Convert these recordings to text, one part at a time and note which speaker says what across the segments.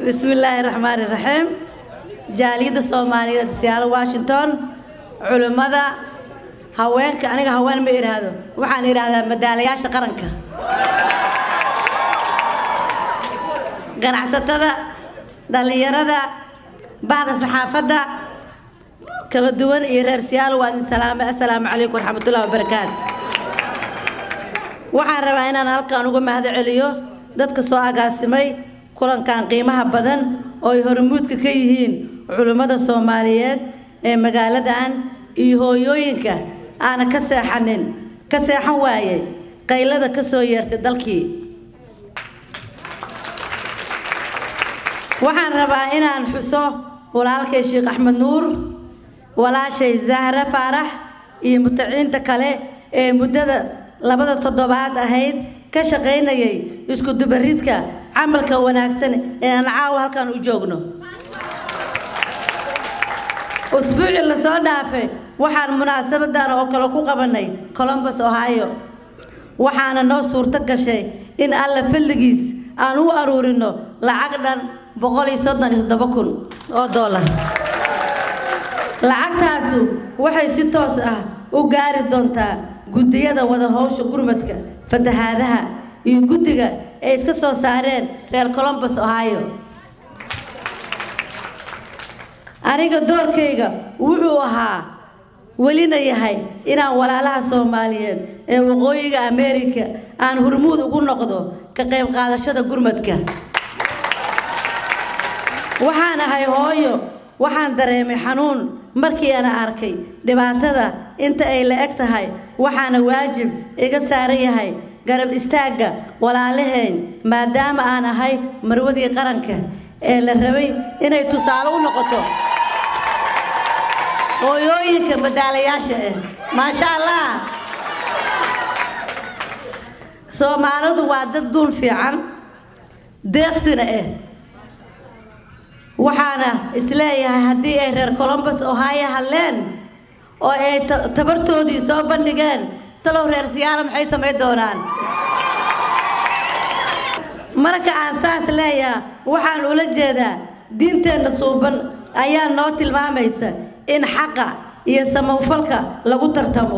Speaker 1: bismillaahi raxmaani raxiim jaaliyadda soomaaliyeed siyaalo washington culimmada haweenka aniga haween ma idhaahdo waxaan idhaahdaa madaalayaasha qaranka ganacsatada dhallinyarada bahda saxaafadda kala duwan iyo reer siyaalo waa idin salaamay assalaamu calaykum waraxmatullahi wabarakaatu waxaan rabaa inaan halkan uga mahad celiyo dadka soo agaasimay kulankan qiimaha badan oo ay hormuudka ka yihiin culimmada soomaaliyeed ee magaaladan iyo hooyooyinka aana ka seexanin ka seexan waayey qaylada ka soo yeertay dalkii waxaan rabaa inaan xuso walaalkay sheekh axmed nuur walaashay zahra faarax iyo mutaciinta kale ee muddada labada toddobaad ahayd ka shaqaynayay isku dubaridka camalka wanaagsan ee aan caawa halkan u joogno usbuucii lasoo dhaafay waxaan munaasabadan oo kale ku qabanay colombus ohio waxaana noo suurto gashay in alla fadligiis aan u aruurino lacag dhan boqol iyo soddon iyo toddoba kun oo dollar lacagtaasu waxay si toos ah u gaari doontaa guddiyada wada howsha gurmadka fatahaadaha iyo guddiga ay iska soo saareen reer colombus ohio aniga doorkayga wuxuu ahaa welina yahay inaan walaalaha soomaaliyeed ee waqooyiga america aan hurmuud ugu noqdo ka qayb qaadashada gurmadka waxaan ahay hooyo waxaan dareemay xanuun markii aan arkay dhibaatada inta ay la eg tahay waxaana waajib iga saaran yahay garab istaagga walaalahayn maadaama aan ahay marwadii qaranka ee la rabay inay tusaale u noqoto hooyooyinka madaalayaasha ah maasha allah soomaalidu waa dad duul fiican deeqsina ah waxaana isleeyahay haddii ay reer colombus ohio hadleen oo ay tabartoodii soo bandhigeen talow reer siyaalo maxay samayn doonaan marka aan saas leeyaha waxaan ula jeedaa diinteenna suuban ayaa noo tilmaamaysa in xaqa iyo samawfalka lagu tartamo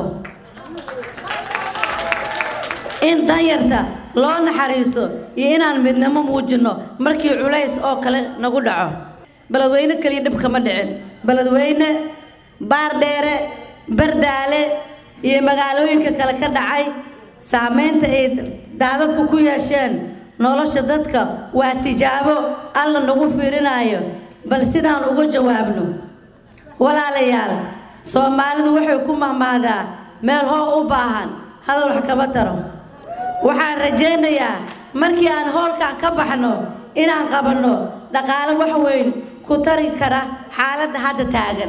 Speaker 1: in danyarta loo naxariiso iyo inaan midnimo muujinno markii culays oo kale nagu dhaco beledweyne keliya dhib kama dhicin beledweyne baardheere bardaale iyo magaalooyinka kale ka dhacay saameynta ay daadadku ku yeesheen nolosha dadka waa tijaabo alla nagu fiirinaayo bal sidaan uga jawaabno walaalayaal soomaalidu waxay ku mahmahdaa meel hoo u baahan hadal wax kama taro waxaan rajaynayaa markii aan hoolkan ka baxno inaan qabanno dhaqaale wax weyn ku tari kara xaaladda hadda taagan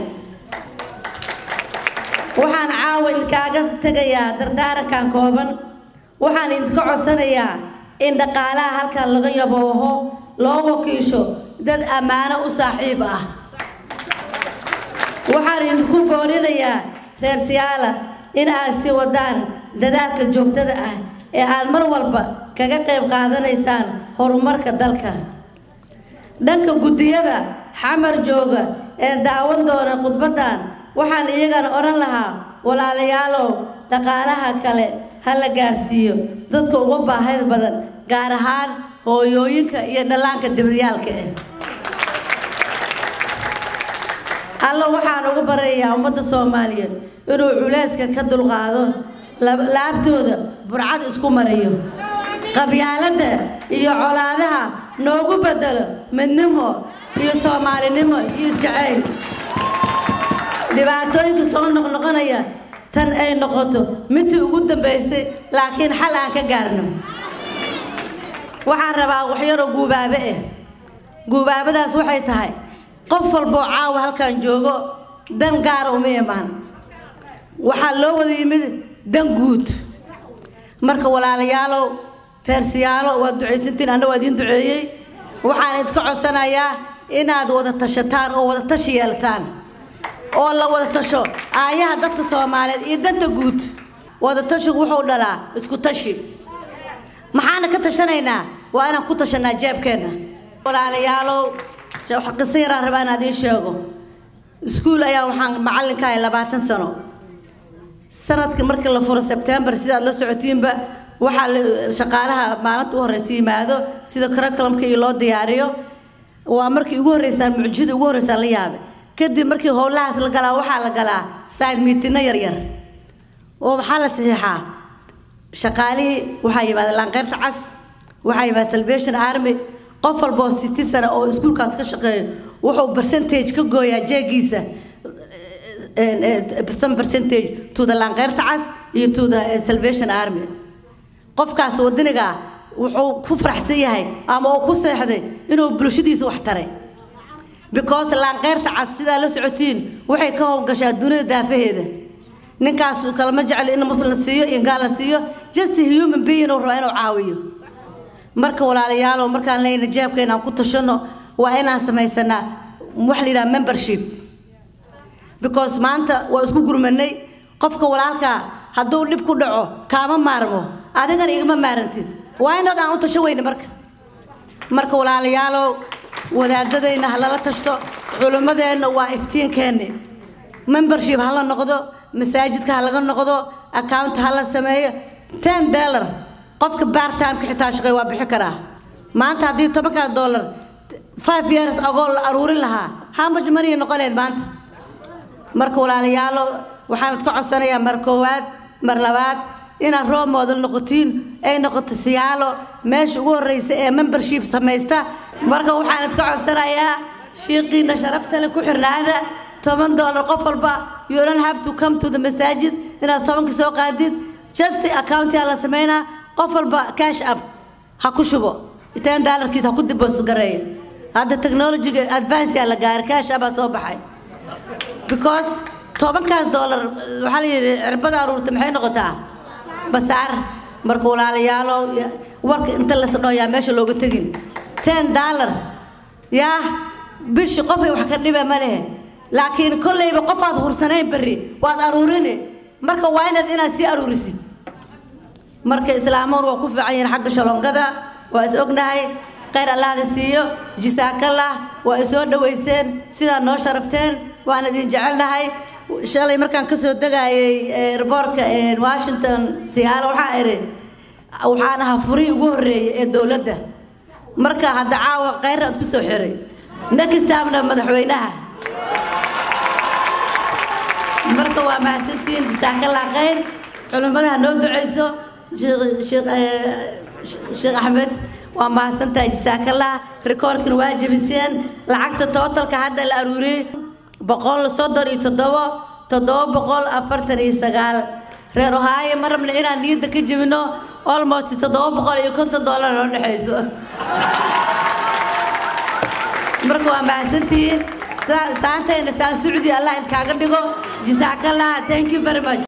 Speaker 1: waxaan caawa idinkaaga tegayaa dardaarankan kooban waxaan idinka codsanayaa in dhaqaalaha halkan laga yabooho loo wakiisho dad ammaano u saaxiib ah waxaan idinku boorinayaa reer siyaala in aad sii wadaan dadaalka joogtada ah ee aad mar walba kaga qayb qaadanaysaan horumarka dalka dhanka guddiyada xamar jooga ee daawan doona khudbaddan waxaan iyagana odhan lahaa walaalayaalow dhaqaalaha kale ha la gaarsiiyo dadka uga baahida badan gaar ahaan hooyooyinka iyo dhallaanka dibadyaalka ah alla waxaan uga barayaa ummadda soomaaliyeed inuu culayska ka dulqaado laabtooda burcad isku mariyo qabyaaladda iyo colaadaha noogu bedelo midnimo iyo soomaalinimo iyo isjacayl dhibaatooyinka soo noqnoqonaya tan ay noqoto midii ugu dambaysay laakiin xal aan ka gaarno waxaan rabaa waxyaroo guubaabe ah guubaabadaas waxay tahay qof walboo caawa halkan joogo dan gaara uma imaan waxaa loo wada yimid dan guud marka walaalayaalow reer siyaalo waad ducaysantiin anna waa idiin duceeyey waxaan idinka codsanayaa inaad wada tashataan oo wada tashi yeelataan oo la wada tasho aayaha dadka soomaaliyeed iyo danta guud wada tashigu wuxuu dhalaa isku tashi maxaana ka tashanaynaa waa inaan ku tashanaa jeebkeenna walaalayaalow wax qiso yaraan rabaa inaad ii sheego iskuul ayaa waxaan macallinka ahay labaatan sano sanadka markii la furo sebtembar sidaad la socotiinba waxaa shaqaalaha maalinta u horeysa yimaado sida curriculumka iyo loo diyaariyo waa markii ugu horeysaan mucjida ugu horeysaan la yaabay kadib markii howlahaas la galaa waxaa la galaa side meetingna yaryar oo maxaa la saxiixaa shaqaalihii waxaa yimaada laanqeyrta cas waxaa yimaada salvation army qof walba oo city sana oo iskuulkaas ka shaqeeyo wuxuu percentage ka gooyaa jeegiisa some percentage to the laanqeyrta cas iyo to the salvation army qofkaas wadaniga wuxuu ku faraxsan yahay ama uu ku seexday inuu bulshadiisa wax taray because laanqeyrta cas sidaa la socotiin waxay ka howlgashaa dunida daafaheeda ninkaas kalama jecel in muslim la siiyo iyo gaal la siiyo just human being uu rabaa inuu caawiyo marka walaalayaalow markaan leyna jeebka inaan ku tashano waa inaan samaysanaa wax la yidhaha membership because maanta waa isku gurmanay qofka walaalkaa hadduu dhib ku dhaco kaama maarmo adigana igama maarantid waa inood aan u tasho weyne marka marka walaalayaalow wadaadadayna ha lala tashto culimmadeenna waa iftiinkeenni membership ha la noqdo masaajidka ha laga noqdo account ha la sameeyo ten dollar qofka bartimeka xitaa shaqey waa bixi karaa maanta haddii tobankaa dollar five years agoo la aruurin lahaa how much money noqoneed maanta marka walaalayaalo waxaan ka codsanayaa mar koowaad mar labaad inaad roob moodal noqotiin ay noqoto siyaalo meesha ugu horreysa ee membership samaysta marka waxaan idka codsanayaa shiiqiina sharafta le ku xirnaada toban dollar qof walba you don't have to come to the masaajid inaad tobanka soo qaadid just accountia la sameynaa qof walba cash up ha ku shubo ten dollarkiis ha ku dibos gareeyo hadda technologyga advance la gaaray cash up aa soo baxay because tobankaas dollar waxaa la yidhi cirbada aruurta maxay noqotaa basaar marka walaalayaalo warka inta lasdhooyaa meesha looga tegin ten dollar yaa bishi qofay wax ka dhiba ma lehe laakiin kolleyba qofaad hursanayn berri waad aruurini marka waa inaad inaad sii aruurisid marka islaamoon waa ku fiican yihiin xagga shalongada waa is ognahay khayr allahda siiyo jisaakallah waa isoo dhoweyseen sidaa noo sharafteen waan idin jecelnahay shalay markaan kasoo degayay erboorka washington siyaalo waxaa idhi waxaan ahaa furihii ugu horreeyay ee dowladda marka hadda caawa khayr aad ku soo xiray nekistaamna madaxweynaha marka waa mahadsantihiin jisaakallah khayr culimmada ha noo duceyso sheekh axmed waa mahadsantahay jisaakallah rikoorkina waa jebiseen lacagta tootalka hadda la aruuriyey boqol soddon iyo toddobo toddoba boqol afartan iyo sagaal reer ohaayo ma rabna inaan niyadda ka jebino almost toddoba boqol iyo konton dollar noo dhexayso marka waa mahadsantihiin saantayna saan sucudi allah inkaaga dhigo jisaakallah thank you very much